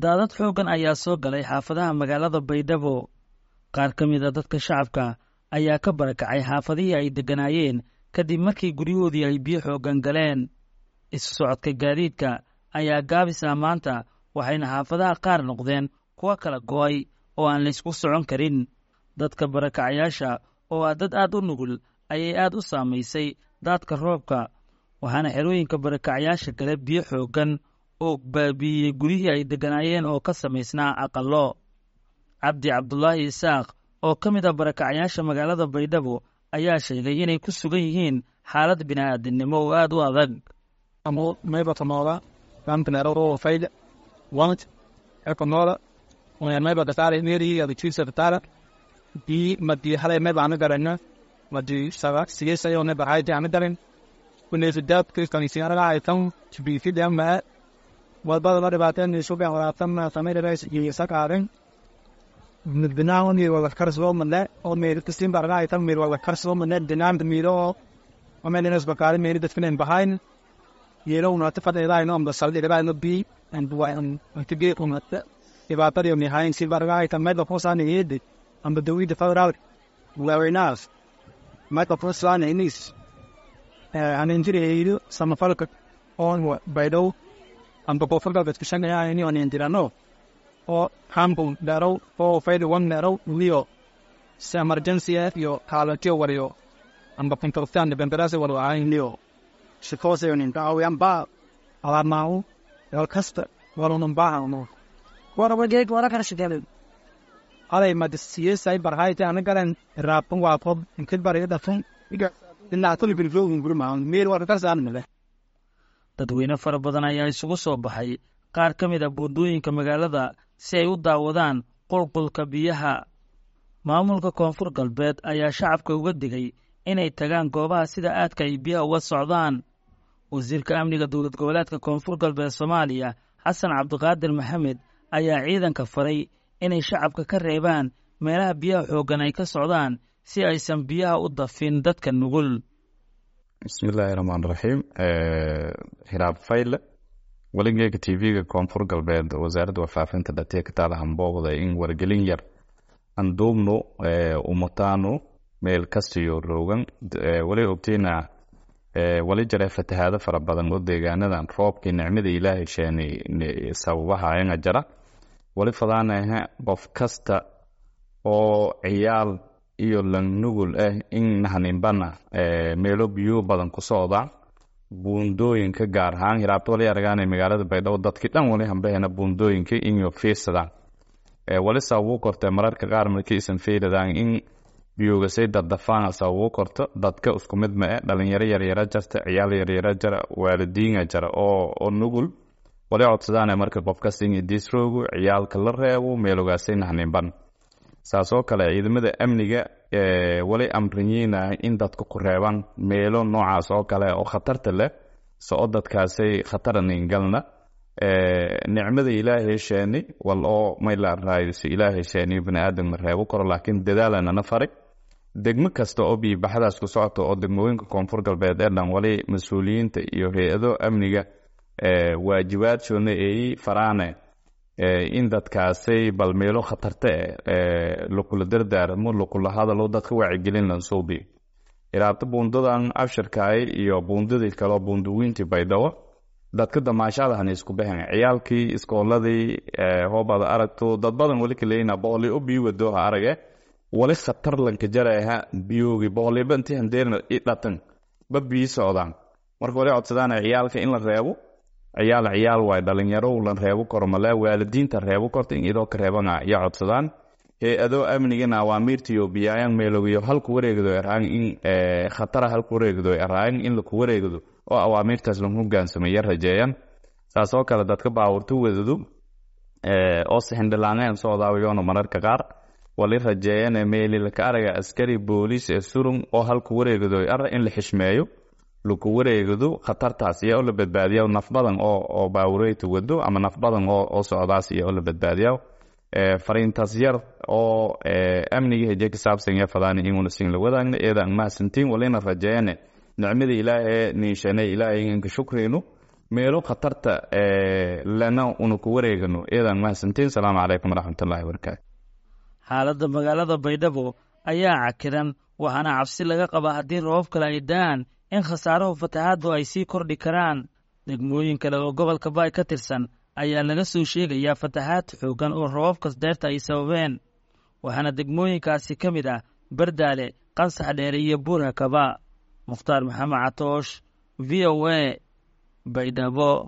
daadad xooggan ayaa soo galay xaafadaha magaalada baydhabo qaar ka mid a dadka shacabka ayaa ka barakacay xaafadihii ay degganaayeen kadib markii guryahoodii ay biyo xooggan galeen isu socodka gaadiidka ayaa gaabis ah maanta waxayna xaafadaha qaar noqdeen kuwa kala go'ay oo aan laysku socon karin dadka barakacayaasha oo ah dad aad u nugul ayay aad u saamaysay daadka roobka waxaana xerooyinka barakacayaasha gale biyo xooggan oo baabi'iyey guryihii ay degganaayeen oo ka samaysnaa aqallo cabdi cabdulaahi isaaq oo ka mid ah barakacayaasha magaalada baydhabo ayaa sheegay inay ku sugan yihiin xaalad bini'aadinimo oo aad u adag wadbadaba dhibaateen isuga waraabtan samayrays iyo sakaaren binaawon mir wala karsoo male oo mir kistin barga ay tan mir wala karsoo male dinam de miro o men nes bakari mir det finen behind yelo una te fada ida no am da saldi ida no bi and wa am to get on that ibata yo ni hain sil barga ay tan medo posa ni yede am da wi de fada out very nice medo posa ni nis an injiri yidu sama falka on baydo amba koonfur galbeedka shaqeeya ini aan indirano oo hambun dharow oo fayda wan dharow liyo si emergency ah iyo kaalatiyo wariyo amba pintortan de bemberase walo ayin liyo shikose yonin daawi amba alarnaawo yal kasta walunun baahano warabageeg wara karashigelen alay madisiyesay barhayte ana garan raapun waakob inkid bariga dhafun dhinaatuli bilflogin gurmaan meel wara karsaanmile dadweyne fara badan ayaa isugu soo baxay qaar ka mid a buundooyinka magaalada si ay u daawadaan qulqulka biyaha maamulka koonfur galbeed ayaa shacabka uga digay inay tagaan goobaha sida aadka ay biyaha uga socdaan wasiirka amniga dowlad goboleedka koonfur galbeed soomaaliya xasan cabdiqaadir maxamed ayaa ciidanka faray inay shacabka ka reebaan meelaha biyaha xooggan ay ka socdaan si aysan biyaha u dafin dadka nugul bismillaahi raxmaan raxiim hiraab fayle weligeega t v-ga koonfur galbeed wasaaradda warfaafinta dhatee ka taala hambooqda in wargelin yar aan duubno umataano meel kastiyo roogan wali ogteyna wali jare fatahaado fara badan oo deegaanadan roobkii nicmada ilaahay sheenay sababaha anga jara wali fadaanaha qof kasta oo ciyaal iyo langnugul ah in nahaninbana meelo biyo badan ku socda buundooyinka gaar ahaan hiraabta wali aragaana magaalada baydhabo dadkii dhan wali hambahena buundooyinka inyo fiirsadaan wali sababuu korta mararka qaar markii isan fiiradaan in biyoogasay dardafaan sababuu korto dadka isku mid ma eh dhalinyaro yaryara jarta ciyaal yaryara jara waalidiina jara oo nugul wali codsadaana marka qofkas in disroogu ciyaalka la reebo meelogaasay nahaninban saasoo kale ciidamada amniga wali amriyiina in dadka ku reebaan meelo noocaas oo kale oo khatarta leh soo dadkaasay khataranin galna nicmada ilaahay sheeni wal oo mayla raayso ilaahay sheeni bani aadam ma reebo karo laakiin dadaalanana faray degmo kasta oo biyobaxadaas ku socota oo degmooyinka koonfur galbeed ee dhan wali mas-uuliyiinta iyo hay-ado amniga waajibaadsoona eeyi faraane in dadkaasay bal meelo khatarta eh lakula dardaaramo lakula hadalo dadka wacigelin lansuubi iraabta buundadan abshirkaay iyo buundadii kaleo buundawiintii baydhabo dadka damaashadahan isku baxen ciyaalkii iskooladii hoobada aragto dad badan wali kaleyna boqoli u biyo wadooha arage wali khatar lanka jaraha biyoogi boqoliba intii handeerna i dhatan ba biyi socdaan marka wali codsadaan ciyaalka in la reebo ciyaal ciyaal waay dhalinyaro la reebo karo male waalidiinta reebo korta in idoo ka reebana ya codsadaan hay-adoo amnigana awaamiirtiyo biyaayan meelogiyo halku wareegdo eraan in khatara halku wareegdo eraan in laku wareegdo oo awaamiirtaas lagu hogaansamaya rajeeyan saasoo kale dadka baawurta wadadu oo sixindhilaaneen socdaawayoona mararka qaar wali rajeeyane meeli laka araga askari booliis ee surun oo halku wareegdo ara in la xishmeeyo laku wareegdo khatartaas iyo oo la badbaadiya naf badan oo baawureyta wado ama naf badan oo socdaas iyo oo la badbaadiya fariintaas yar oo amniga heje ka saabsan ya fadaani inuuna sin la wadaagna eeda ang mahadsantiin walina rajeeyane nicmada ilaahay niishane ilaahay inka shukreyno meelo khatarta lena una ku wareegano iyadan mahadsantiin salaamu calaykum waraxmatullahi wabarakaatu xaaladda magaalada baydhabo ayaa cakiran waxaana cabsi laga qabaa haddii roobab kale ay da'aan in khasaarahu fatahaaddu ay sii kordhi karaan degmooyin kale oo gobolka baay ka tirsan ayaa laga soo sheegayaa fatahaad xooggan oo roobabkas deerta ay sababeen waxaana degmooyinkaasi ka mid ah bardaale qansax dheere iyo buurhakaba mukhtaar maxamed catoosh v o a baydhabo